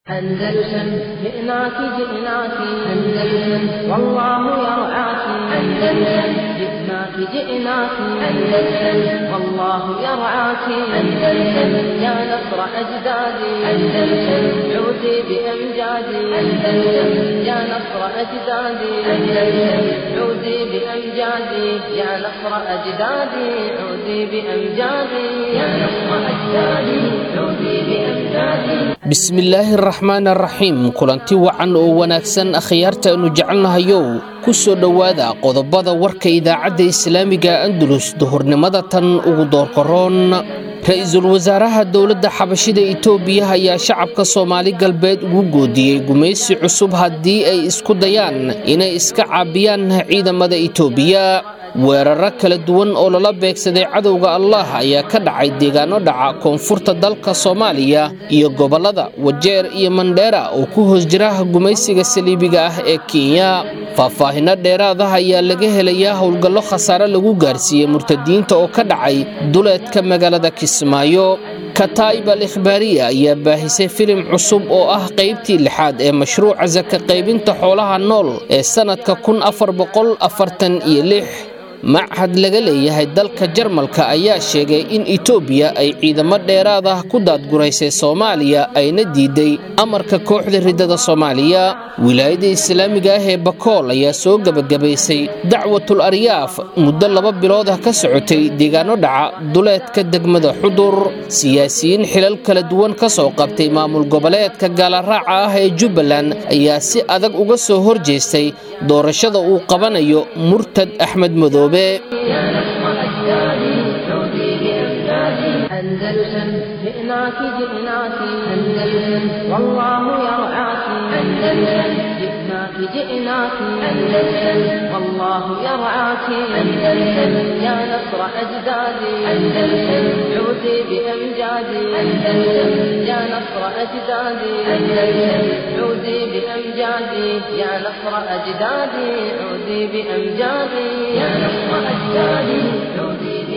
أندلسن جئناك جئناك أندلسن والله يرعاك أندلسن جئناك جئناك أندلسن والله يرعاك أندلسن يا نصر أجدادي أندلسن عودي بأمجادي أندلسن يا نصر أجدادي أندلسن عودي بأمجادي يا نصر أجدادي عودي بأمجادي يا نصر أجدادي عودي بأمجادي bismillaahi araxmaan araxiim kulanti wacan oo wanaagsan akhyaarta aynu jecelnahayow ku soo dhowaada qodobada warka idaacadda islaamiga andalus duhurnimada tan ugu doorkaroon ra-iisul wasaaraha dowladda xabashida itoobiya ayaa shacabka soomaali galbeed ugu goodiyey gumaysi cusub haddii ay isku dayaan inay iska caabiyaan ciidamada itoobiya weeraro kala duwan oo lala beegsaday cadowga allah ayaa ka dhacay deegaano dhaca koonfurta dalka soomaaliya iyo gobollada wajeer iyo mandheera oo ku hoos jira gumaysiga saliibiga ah ee kenya faahfaahinno dheeraad ah ayaa laga helayaa howlgallo khasaare lagu gaarsiiyey murtadiinta oo ka dhacay duleedka magaalada kismaayo kataa'ib al ikhbaariya ayaa baahisay filim cusub oo ah qaybtii lixaad ee mashruuca saka qaybinta xoolaha nool ee sannadka kun afar boqol afartan iyo lix machad laga leeyahay dalka jarmalka ayaa sheegay in itoobiya ay ciidamo dheeraad ah ku daadguraysay soomaaliya ayna diiday amarka kooxda riddada soomaaliya wilaayadda islaamiga ah ee bakool ayaa soo gebagabaysay dacwatul aryaaf muddo laba bilood ah ka socotay deegaano dhaca duleedka degmada xudur siyaasiyiin xilal kala duwan ka soo qabtay maamul goboleedka gaalaraaca ah ee jubbaland ayaa si adag uga soo horjeestay doorashada uu qabanayo murtad axmed madoobe يا نصر أجدادي عودي بأمجادي أندلسن جئناك جئناك أندلسن والله يرعاك أندلسن جئناك جئناك أندلسن والله يرعاك أندلسن يا نصر أجدادي أندلسن عودي بأمجادي أندلسن يا نصر أجدادي أندلسن عودي بأمجادي يا نصر أجدادي عودي بأمجادي يا نصر أجدادي عودي بأمجادي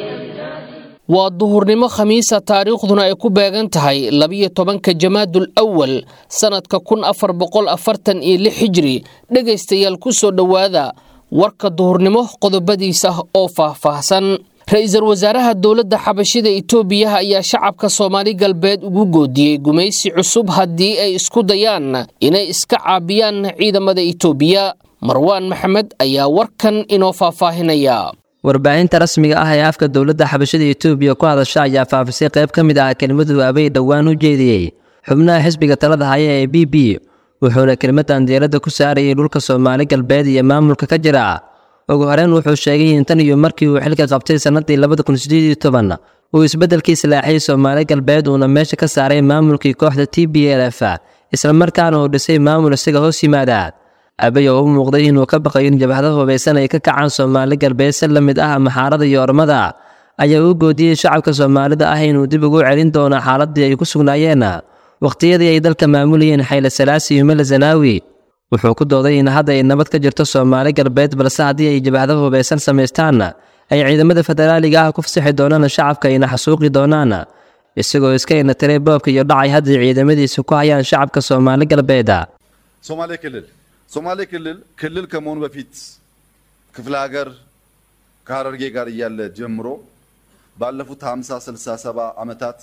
waa duhurnimo khamiisa taariikhduna ay ku beegan tahay labiyo tobanka jamaadul awal sannadka kun afar boqol afartan iyo lix hijri dhegaystayaal ku soo dhowaada warka duhurnimo qodobadiisa oo faahfaahsan ra-iisul wasaaraha dowladda xabashida itoobiya ayaa shacabka soomaali galbeed ugu goodiyey gumaysi cusub haddii ay isku dayaan inay iska caabiyaan ciidamada itoobiya marwaan maxamed ayaa warkan inoo faahfaahinaya warbaahinta rasmiga ah ee afka dowladda xabashada etoobiya ku hadasha ayaa faafisay qayb ka mid ah kelimadu abay dhowaan u jeediyey xubnaha xisbiga talada haya ee b b wuxuuna kelimadan diiradda ku saarayay dhulka soomaali galbeed iyo maamulka ka jira ugu horeyn wuxuu sheegay in tan iyo markii uu xilka qabtay sannadii labada kun sideed iyo toban uu isbeddelkii salaaxiyey soomaali galbeed uuna meesha ka saaray maamulkii kooxda t b l f islamarkaana uu dhisay maamul isaga hoos yimaada abay oo u muuqday inuu ka baqayo in jabhada hubaysan ay ka kacaan soomaali galbeed si la mid ah maxaarada iyo ormada ayaa u goodiyey shacabka soomaalida ah inuu dib ugu celin doono xaaladii ay ku sugnaayeen wakhtiyadii ay dalka maamulayeen xayle salaasi iyo mele zanaawi wuxuu ku dooday in hadda ay nabad ka jirto soomaali galbeed balse haddii ay jabhada hubaysan samaystaan ay ciidamada federaaliga ah ku fasixi doonaan shacabka ayna xasuuqi doonaan isagoo iska inatiray boobka iyo dhacay haddii ciidamadiisa ku hayaan shacabka soomaali galbeed ሶማሌ ክልል ሶማሌ ክልል ክልል ከመሆኑ በፊት ክፍለ ሀገር ከሀረርጌ ጋር እያለ ጀምሮ ባለፉት 50 60 70 ዓመታት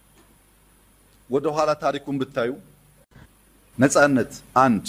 ወደ ኋላ ታሪኩን ብታዩ ነጻነት አንድ፣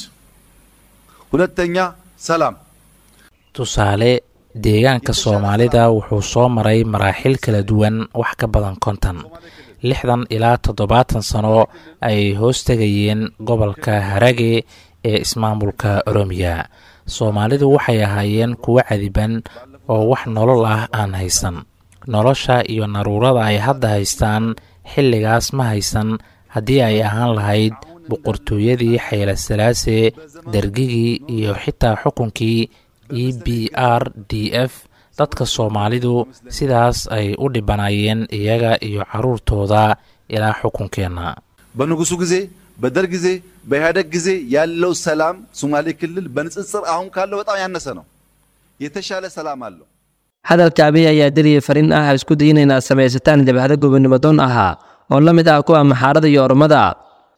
ሁለተኛ ሰላም። tusaale deegaanka soomaalida wuxuu soo maray maraaxil kala duwan wax ka badan konton lixdan ilaa toddobaatan sano ay hoos tegayeen gobolka harage ee ismaamulka oromiya soomaalidu waxay ahaayeen kuwo cadiban oo wax nolol ah aan haysan nolosha iyo naruurada ay hadda haystaan xilligaas ma haysan haddii ay ahaan lahayd boqortooyadii xayle salaase dergigii iyo xitaa xukunkii e b r d f dadka soomaalidu sidaas ay u dhibanaayeen iyaga iyo carruurtooda ilaa xukunkeenna በንጉሱ ጊዜ በደርግ ጊዜ በኢህአደግ ጊዜ ያለው ሰላም ሶማሌ ክልል በንጽጽር አሁን ካለው በጣም ያነሰ ነው። የተሻለ ሰላም አለው። hadalka abiy ayaa dariya fariin ah isku dayina inaad samaysataan jabhado gobonimo doon ahaa oo la mid ah kuwa maxaarada iyo ormada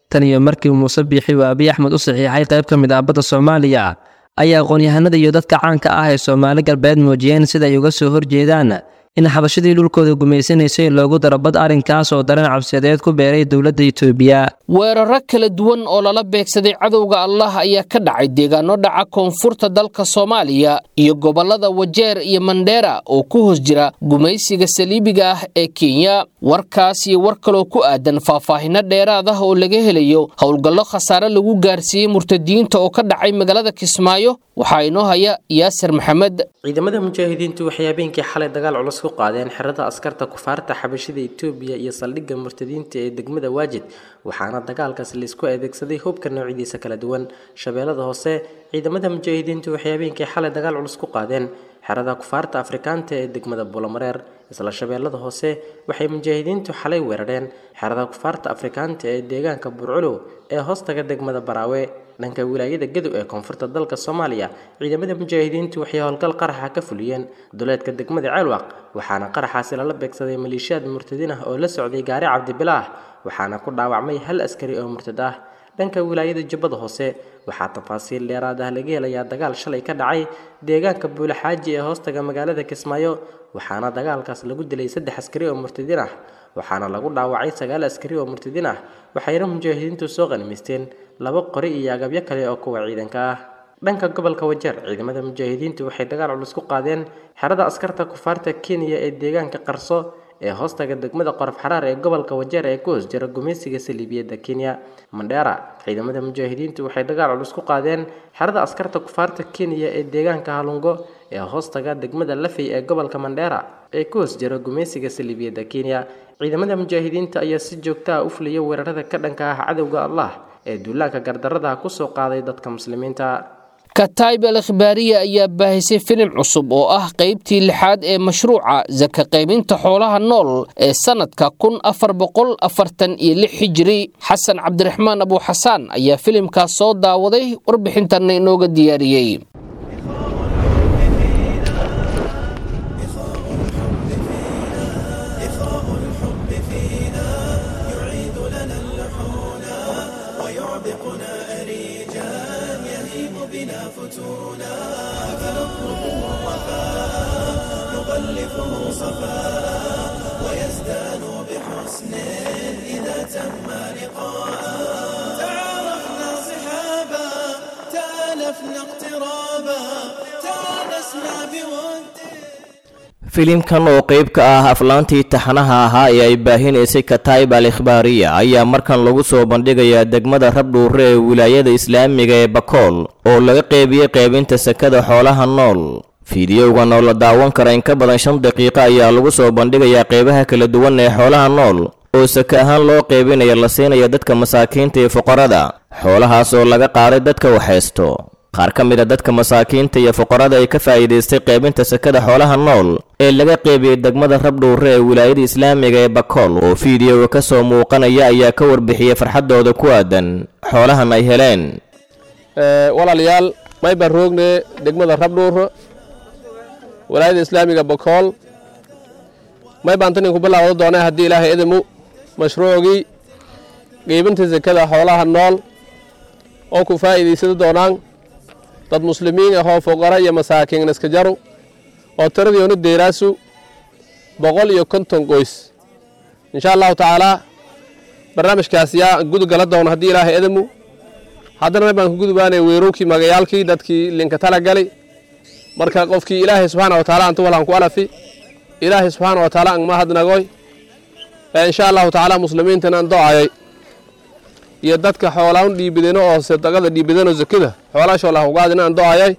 tan iyo markii muuse biixi uu abiy axmed u saxiixay qayb ka mid ah badda soomaaliya ayaa aqoon-yahanada iyo dadka caanka ah ee soomaali galbeed muujiyeen sida ay uga soo horjeedaan in xabashadii dhulkooda gumaysanaysay loogu daro bad arrinkaas oo dareen cabsiyadeed ku beeray dowladda itoobiya weeraro kala duwan oo lala beegsaday cadowga allah ayaa ka dhacay deegaano dhaca koonfurta dalka soomaaliya iyo gobollada wajeer iyo mandheera oo ku hoos jira gumaysiga saliibiga ah ee kenya warkaas iyo war kaloo ku aadan faahfaahino dheeraad ah oo laga helayo howlgallo khasaare lagu gaarsiiyey murtadiyiinta oo ka dhacay magaalada kismaayo waxaa inoo haya yaasir maxamed ciidamada mujaahidiintu waxay habeenkii xalay dagaal culus ku qaadeen xerada askarta kufaarta xabashida itoobiya iyo saldhigga murtadiinta ee degmada waajid waxaana dagaalkaas laisku adeegsaday hubka noocidiisa kala duwan shabeellada hoose ciidamada mujaahidiintu waxay habeenkii xalay dagaal culus ku qaadeen xerada kufaarta afrikaanta ee degmada buulamareer isla shabeellada hoose waxay mujaahidiintu xalay weerareen xerada kufaarta afrikaanta ee deegaanka burculow ee hoostaga degmada baraawe dhanka wilaayada gadow ee koonfurta dalka soomaaliya ciidamada mujaahidiintu waxay howlgal qaraxa ka fuliyeen duleedka degmada ceelwaq waxaana qaraxaasi lala beegsaday maleeshiyaad murtadiin ah oo la socday gaari cabdibilaah waxaana ku dhaawacmay hal askari oo murtad ah dhanka wilaayada jubbada hoose waxaa tafaasiil dheeraad ah laga helayaa dagaal shalay ka dhacay deegaanka buulaxaaji ee hoostaga magaalada kismaayo waxaana dagaalkaas lagu dilay saddex askari oo murtadiin ah waxaana lagu dhaawacay sagaal askari oo murtadiin ah waxayna mujaahidiintu soo qanimaysteen laba qori iyo agabyo kale oo kuwa ciidanka ah dhanka gobolka wajeer ciidamada mujaahidiintu waxay dagaal culus ku qaadeen xerada askarta kufaarta kenya ee deegaanka qarso ee hoostaga degmada qorof xaraar ee gobolka wajeer ee ku hoos jira gumaysiga saliibiyadda kenya mandheera ciidamada mujaahidiintu waxay dagaal culus ku qaadeen xerada askarta kufaarta kenya ee deegaanka halungo ee hoostaga degmada lafey ee gobolka mandheera ee ku hoos jira gumaysiga saliibiyadda kenya ciidamada mujaahidiinta ayaa si joogta ah u fuliya weerarada ka dhanka ah cadowga allah ee duulaanka gardarrada kusoo qaaday dadka muslimiinta kataib al ikhbaariya ayaa baahisay filim cusub oo ah qaybtii lixaad ee mashruuca saka qaybinta xoolaha nool ee sannadka kun afar boqol afartan iyo lix hijiri xasan cabdiraxmaan abuuxasaan ayaa filimkaas soo daawaday warbixintanna inooga diyaariyey تعارفنا صحابا تالفنا اقترابا تانسنا بود filimkan oo qayb ka ah aflaantii taxanaha ahaa ee ay baahinaysay kataib al ikhbaariya ayaa markan lagu soo bandhigayaa degmada rabdhuure ee wilaayada islaamiga ee bakool oo laga qeybiyey qaybinta sakada xoolaha nool fiidiyowgan oo la daawan kara in ka badan shan daqiiqo ayaa lagu soo bandhigayaa qeybaha kala duwan ee xoolaha nool oo saka ahaan loo qeybinaya la siinaya dadka masaakiinta iyo fuqarada xoolahaas oo laga qaaday dadka waxhaysto qaar ka mid a dadka masaakiinta iyo fuqarada ay ka faa'iidaystay qaybinta sakada xoolaha nool ee laga qeybiyey degmada rabdhuure ee wilaayada islaamiga ee bakool oo fiidiyoga ka soo muuqanaya ayaa ka warbixiyey farxaddooda ku aadan xoolahan ay heleen walaalayaal may baan roogne degmada rabdhuure walaayada islaamiga bakool may baan tan inku bilaawda doonay haddii ilaahay idimu mashruucgii qeybinta sakada xoolaha nool oo ku faa'iidaysada doonaan dad muslimiin ahoo fuqara iyo masaakiin iska jaru oo tiradiionu deeraasu boqol iyo konton qoys insha allahu tacaalaa barnaamijkaas yaa gudugala doona haddii ilaahay idimu haddana may baan ku gudubaanay weerowkii magayaalkii dadkii linka tala gali marka qofkii ilaahay subxaana wa taala anta walaan ku alafi ilaahay subxaana wa taala angma hadnagoy ee insha allahu tacaala muslimiintan aan do'ayay iyo dadka xoolaan dhiibideno oo sadaqada dhiibideno zakada xoolaashoo lah ugaadina aan do'ayay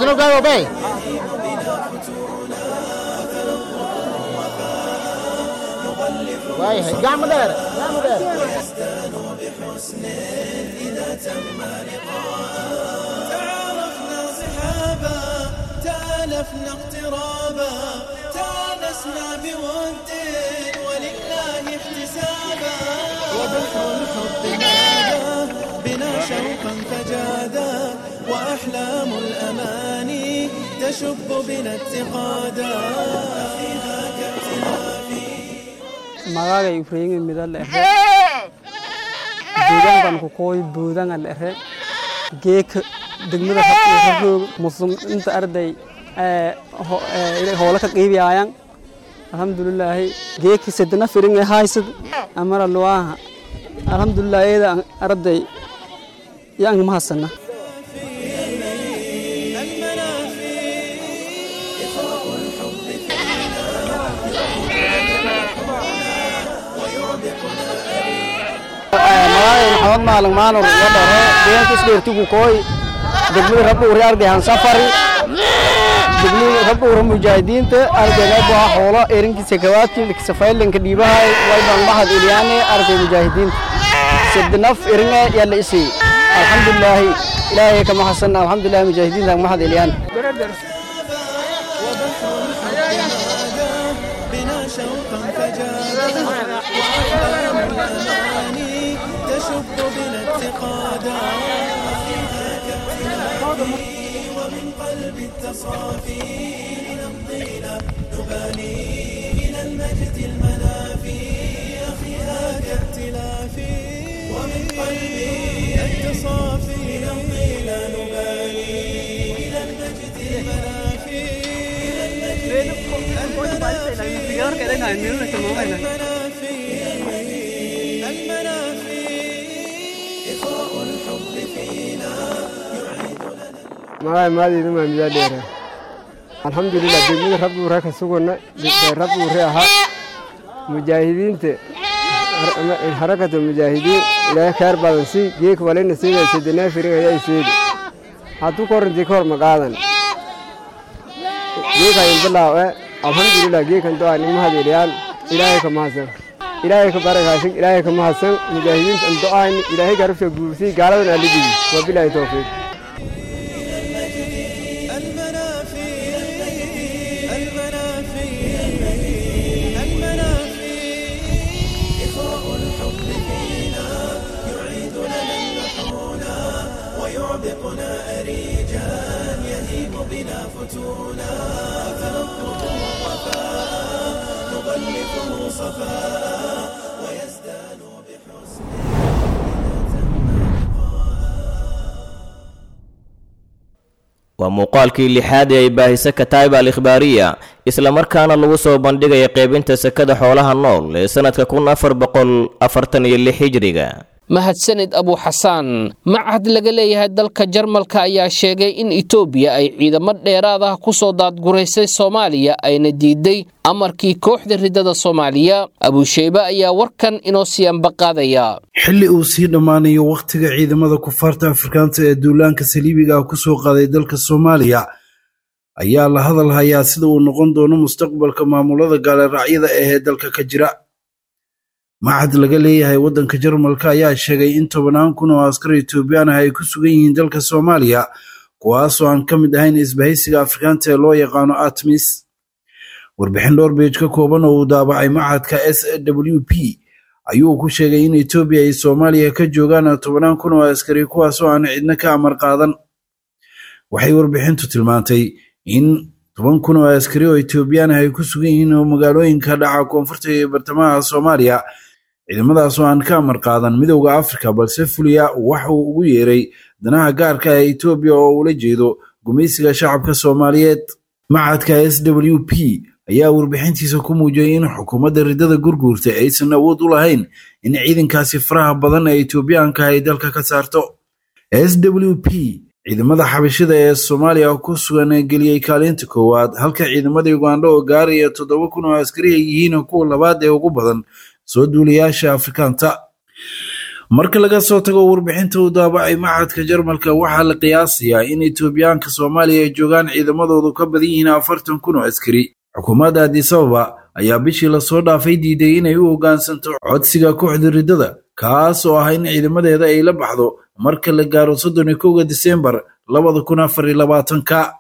تعارفنا صحابا تالفنا اقترابا تانسنا بود ولله احتسابا وبحر الحب نادى بنا شوقا فجادا واحلام الاماني تشب بنا اتقادا فيها كاختلافي magaaga ibrahim midale deegaankan ku kooy buudanga dhere geeka degmada raroog muslim inta arday hoola ka qiibiyaayan alxamdulilaahi geeki sedna firinga haysad amara luwaaha alxamdulilah eeda arday yaang mahasana maxamed maalin maanur iyo dhere deegaanka isdheertigu kooy degmada rabdhuure ardayhan safari degmada rabdhuure mujaahidiinta ardayga baa xoolo erinkiisa kawaadkii safaylinka dhiibahay wayban mahad ilyaane arday mujaahidiinta sidnaf eringa yalla isi alxamdulilaahi ilaahay kama hasan alxamdulillahi mujaahidiinta mahad ilyaan بنا شوقا فجادا وأحلام الأماني تشب بنا اتقادا ومن قلب التصافي لنمضينا نباني إلى المجد المنافي أخيها كائتلافي ومن قلبي التصافي نمضينا نباني إلى المجد المنافي إلى المجد magaay maadiina maamidaa dheera alxamdulilah degmada rabduure ka sugana rabduure ahaa mujaahidiinta harakata mujaahidiin ilaahay khayr badan si geek walina siida sedenaa firin ayaa seedi hadduu korantii ka hor maqaadan geekayin bilaawe alxamdulilah geekan doa nimahad iliyaan ilaahay ka mahadsan ilaahay ka barakaasin ilaahay ka mahadsan mujaahidiinta an do'ayn ilaahay garabsha guursii gaaladan alidigi wabilaahi towfiiq ويعبقنا أريجا يهيم بنا فتونا فنطلب وفاء نغلفه صفاء ويزداد بحسن waa muuqaalkii lixaad ee ay baahisa kataib al ikhbaariya islamarkaana lagu soo bandhigaya qaybinta sekada xoolaha nool ee sannadka kun afar boqol afartan iyo lix hijriga mahadsanid abu xasaan macahad laga leeyahay dalka jarmalka ayaa sheegay in etoobiya ay ciidamo dheeraad ah ku soo daadguraysay soomaaliya ayna diiday amarkii kooxda riddada soomaaliya abusheybe ayaa warkan inoo siyaanba qaadaya xilli uu sii dhammaanayo wakhtiga ciidamada kufaarta afrikaanta ee duulaanka saliibiga ah ku soo qaaday dalka soomaaliya ayaa la hadal hayaa sida uu noqon doono mustaqbalka maamulada gaaliraacyada ahee dalka ka jira macad laga leeyahay waddanka jarmalka ayaa sheegay in tobannaan kun oo askar etoobiyaan ah ay ku sugan yihiin dalka soomaaliya kuwaasoo aan ka mid ahayn isbahaysiga afrikaanta ee loo yaqaano atmis warbixin dhowr beej ka kooban oo uu daabacay macadka s w p ayuu ku sheegay in etoobiya ay soomaaliya ka joogaan tobannaan kun oo askari kuwaasoo aan cidna ka amar qaadan waxay warbixintu tilmaantay in toban kun oo askari oo etoobiyaan ah ay ku sugan yihiin oo magaalooyinka dhaca koonfurta iyo bartamaha soomaaliya ciidamadaasoo aan ka amar qaadan midowda afrika balse fuliya waxa uu ugu yeeray danaha gaarka ee etoobiya oo ula jeedo gumaysiga shacabka soomaaliyeed macadka s w p ayaa warbixintiisa ku muujiyey in xukuumadda riddada gurguurta aysan awood u lahayn in ciidankaasi faraha badan ee etoobiyaanka ay dalka ka saarto s w p ciidamada xabashida ee soomaaliya ku sugan geliyey kaalinta koowaad halka ciidamada ugandha oo gaaraya toddoba kun oo askari ay yihiin kuwa labaad ee ugu badan soo duulayaasha afrikaanta marka laga soo tago warbixinta uu daabacay macadka jarmalka waxaa la qiyaasayaa in etoobiyaanka soomaaliya ay joogaan ciidamadoodu ka badan yihiin afartan kun oo askari xukuumadda adisababa ayaa bishii lasoo dhaafay diiday inay u hoggaansanto codsiga kooxda riddada kaas oo ah in ciidamadeeda ay la baxdo marka la gaaro soddon iyo kowga disembar labada kun afar iyo labaatanka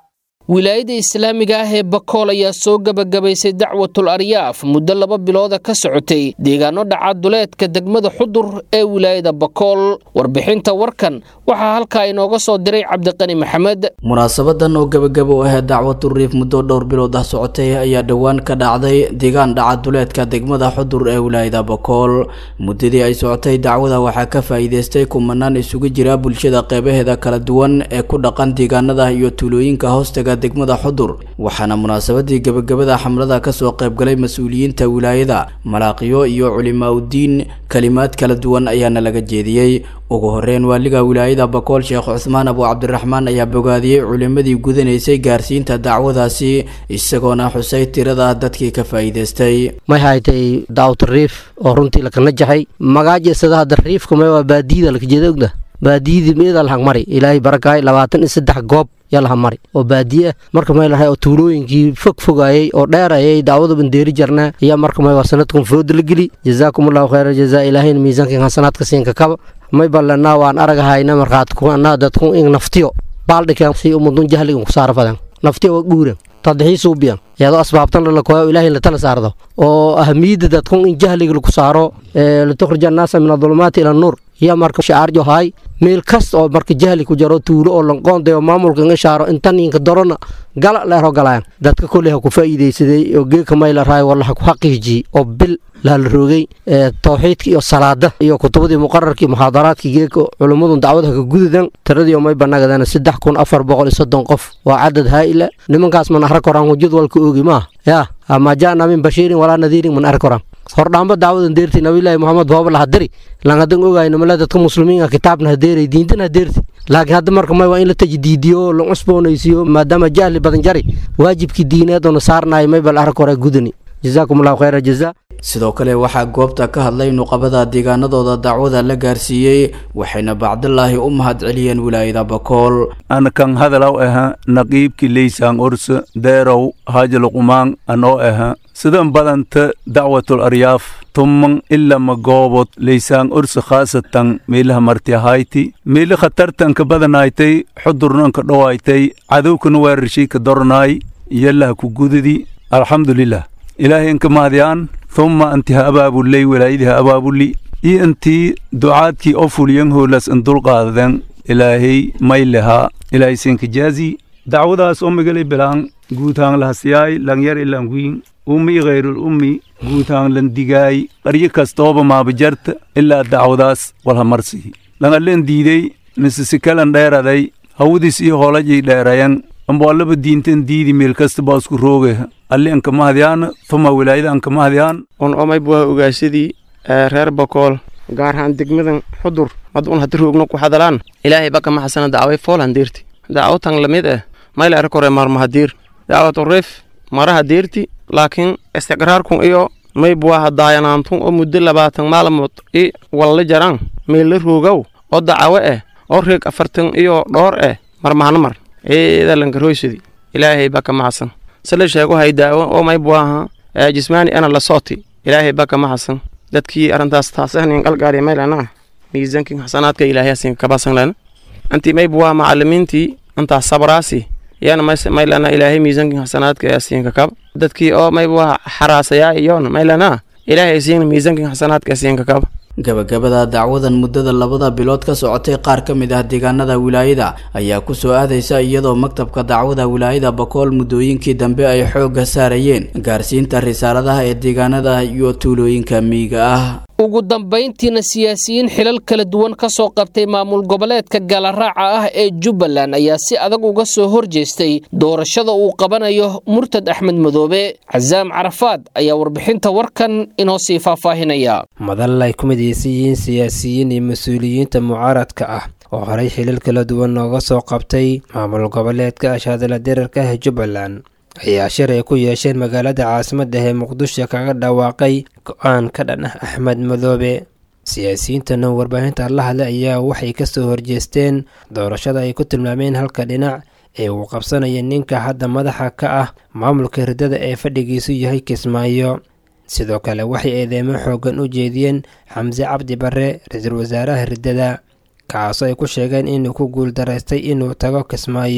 wilaayada islaamiga ah ee bakool ayaa soo gebagabaysay dacwatul aryaaf muddo laba bilooda ka socotay deegaano dhaca duleedka degmada xudur ee wilaayada bakool warbixinta warkan waxaa halkaa inooga soo diray cabdiqani maxamed munaasabadan oo gebagaba u ahayd dacwatu riif muddo dhowr bilood ah socotay ayaa dhowaan ka dhacday deegaan dhaca duleedka degmada xudur ee wilaayada bakool muddadii ay socotay dacwada waxaa ka faa'iideystay kumanaan isugu jira bulshada qeybaheeda kala duwan ee ku dhaqan deegaanada iyo tuulooyinka hoostaga degmada xudur waxaana munaasabadii gebagabada xamlada kasoo qaybgalay mas-uuliyiinta wilaayada malaaqiyo iyo culimaa udiin kalimaad kala duwan ayaana laga jeediyey ugu horeyn waaliga wilaayada bakool sheekh cuthmaan abu cabdiraxmaan ayaa bogaadiyey culimadii gudanaysay gaarsiinta dacwadaasi isagoona xusay tirada dadkii ka faa'iideystay may haytay daawta riif oo runtii lakana jaxay magaajeesada hadda riifka may waa baadiyada lakajeeda ogda baadiyadii meeda lahag mari ilaahay barakaay labaatan iyo saddex goob yaa laha mari oo baadiye ah marka may lahay oo tuulooyinkii fog fogaayey oo dheerayay daawada bandeeri jarnaa ayaa marka may waa sanadkun fooda la geli jazaakum allahu khayra jazaa ilaahayna miisaankan hasanaadka siinka kaba may ballanaa waan aragahayna markaad kuanaa dadku in naftiyo baaldhikan si umudun jahligan ku saara fadan naftiyo waa guuran tadxiisuu biyan iyadoo asbaabtan lalakoya ilaahay la tala saardo oo ahamiyadda dadkun in jahliga lagu saaro litukhrija annaasa min adulumaati ila nuur yaa marka shacaarjo haay meel kasta oo marka jahli ku jaro tuulo oo lanqoondayo maamulka inga shaaro intan inka dorona gala leero galayaan dadka koley ha ku faa'iidaysaday oo geeka mayla raay walla ha ku xaqiijiyey oo bil lahala roogay tawxiidka iyo salaada iyo kutubadii muqararkii muxaadaraadkii geeka culummadun dacwada ka gududan tiradii may banagadana saddex kun afar boqol iyo soddon qof waa cadad haa'ila nimankaas man arag koraan jadwalka oogi maaha yaa ama jaana min bashiirin walaa nadiirin man arag koraan hordhaamba daawadan deerti nabilaahi moxamed booba la hadiri lan hadan ogayno male dadka muslimiinka kitaabna hadeeray diintana hadeerti laakiin hadda marka may waa in la tajdiidiyo la cusboonaysiiyo maadaama jahli badan jari waajibkii diineed oo na saarnayo may bal arag hore gudani jazaakum allahu khayra jazaa sidoo kale waxaa goobta ka hadlay nuqabada deegaanadooda dacwada la gaarsiiyey waxayna bacdilaahi u mahad celiyeen wilaayada bakool ana kan hadalaw aha naqiibki leysaan orsa deerow haajaloqumaan anoo aha sidan badanta dacwatul aryaaf tumman ilama goobod leysaan orsa khaasatan meelaha martiahayti meeli khatartanka badanaytay xudurnanka dhowaytay cadowkana weerarshayka dornaay yalaha ku gududi alxamdulilah ilaahay inka mahadyaan thumma anti ha abaabuley walaayadii ha abaabuli iyo intii ducaadkii oo fuliyan hoolas in dulqaadaden ilaahay may lehaa ilaahay siinka jaazi dacwadaas omigale bilaan guutaan lahasiyaay langyar ilan wiin ummi ghayrul ummi guutaan lan digaay qaryo kastooba maabajarta ilaa dacwadaas walha marsihi langaleen diidey mise sikalan dheeraday hawadiis iyo hoolajay dheerayan amboallaba diintan diidi meel kasta baa isku rooge alli anka mahadyaana tuma wilaayada anka mahadyaan un omayb waa ogaasadii reer bakool gaar ahaan degmadan xudur mad un haddi roogno ku hadalaan ilaahay baka maxasana dacway fool handeerti dacwatan lamid ah mayla arag hore marmahadiir dacwatu reef maraha deerti laakiin istiqraarkun iyo mayb waa hadaayanaantun oo muddo labaatan maalmood i walla jaraan meel la roogow oo dacawo ah oo reeg afartan iyo dhoor ah marmahana mar ciidalankaroysadi ilaahay baka maxasan sala sheego hay daawo oo mayb waaha jismaani ana la sooti ilaahay baka maxasan dadkii arrintaas taasahnin qalgaari maylana miisankii xasanaadka ilaahay asin kabasan lana anti mayb waa macalimiintii intaas sabraasi yana maylana ilaahay miisankii xasanaadka asin kakab dadkii oo mayb waa xaraasayaa iyoona maylana ilaahay asiin miisankii xasanaadka asin kakab gabagabada dacwadan muddada labada bilood ka socotay qaar ka mid ah deegaanada wilaayada ayaa ku soo aadaysa iyadoo maktabka dacwada wilaayada bakool muddooyinkii dambe ay xoogga saarayeen gaarsiinta risaaladaha ee deegaanada iyo tuulooyinka miyiga ah ugu dambayntiina siyaasiyiin xilal kala duwan ka soo qabtay maamul goboleedka galaraaca ah ee jubbaland ayaa si adag uga soo horjeestay doorashada uu qabanayo murtad axmed madoobe casaam carafaad ayaa warbixinta warkan inoo sii faahfaahinaya madal ay ku midaysan yihiin siyaasiyiin iyo mas-uuliyiinta mucaaradka ah oo horey xilal kala duwan nooga soo qabtay maamul goboleedka ashaadala dirarka ah jubbaland ayaa shir ay ku yeesheen magaalada caasimadda ee muqdisho kaga dhawaaqay go-aan ka dhan ah axmed madoobe siyaasiyiintana warbaahinta la hadlay ayaa waxay kasoo horjeesteen doorashada ay ku tilmaameen halka dhinac ee uu qabsanaya ninka hadda madaxa ka ah maamulka hirdada ee fadhigiisu yahay kismaayo sidoo kale waxay eedeemo xoogan u jeediyeen xamse cabdi barre ra-iisul wasaaraha hirdada kaasoo ay ku sheegeen inuu ku guuldaraystay inuu tago kismaayo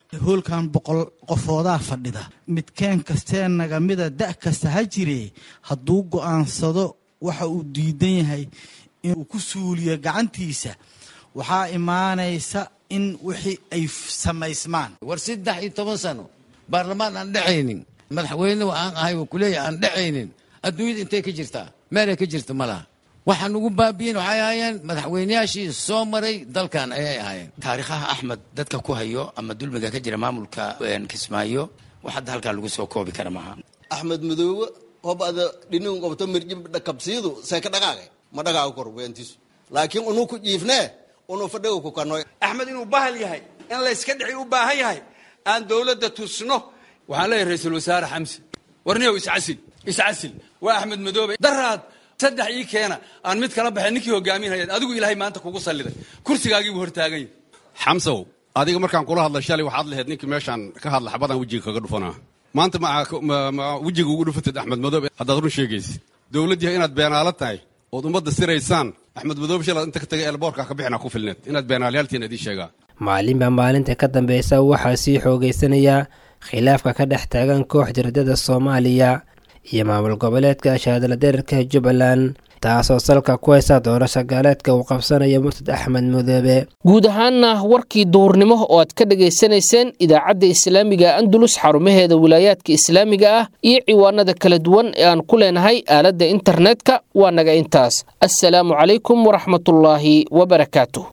hoolkan boqol qofoodaa fadhida midkeen kastee nagamida da' kasta ha jiree hadduu go'aansado waxa uu diidan yahay inuu ku suuliyo gacantiisa waxaa imaanaysa in wixii ay samaysmaan war saddex iyo toban sano baarlamaan aan dhexaynin madaxweyne aan ahay oo kuleeyahay aan dhexaynin adduunyada intay ka jirtaa meelay ka jirta ma laha waxaan ugu baabiyin waxay ahaayeen madaxweyneyaashii soo maray dalkan ayay ahaayeen taariikhaha axmed dadka ku hayo ama dulmiga ka jira maamulka kismaayo wax hadda halkaa lagu soo koobi kara maaha axmed madoobe hobada dhinin qabto mirjib kabsiidu seeka dhaqaaqe ma dhaqaaqo kor weentiisu laakiin unuu ku jiifnee unuu fadhiga ku kanoy axmed inuu bahal yahay in layska dhici u baahan yahay aan dowladda tusno waxaan leeyahay ra-iisul wasaare xamse warniyow iscasil iscasil waa axmed madoobe daraad saddex ii keena aan mid kala baxay ninkii hogaaminhayaad adigu ilaahay maanta kugu salliday kursigaagiibuu hortaagan yahay xamsow adiga markaan kula hadla shalay waxaad lahayd ninkii meeshaan ka hadla xabadaan wejiga kaga dhufanaa maanta ma wejiga ugu dhufatid axmed madoobe haddaad run sheegaysid dowlad yahay inaad beenaalo tahay ood ummadda siraysaan axmed madoobe shalaad inta ka tagay eelboorka ka bixinaa ku filneed inaad beenaalyaaltiin idiin sheegaa maalinba maalinta ka dambeysa waxaa sii xoogaysanaya khilaafka ka dhex taagan koox jiradada soomaaliya iyo maamul goboleedka shaadala deerarka jubbaland taasoo salka ku haysa doorasho gaaleedka uu qabsanaya murtad axmed mudoobe guud ahaanna warkii duhurnimo oo aad ka dhagaysanayseen idaacadda islaamiga andalus xarumaheeda wilaayaadka islaamiga ah iyo ciwaanada kala duwan ee aan ku leenahay aaladda internetka waa naga intaas assalaamu calaykum waraxmatullaahi wabarakaatu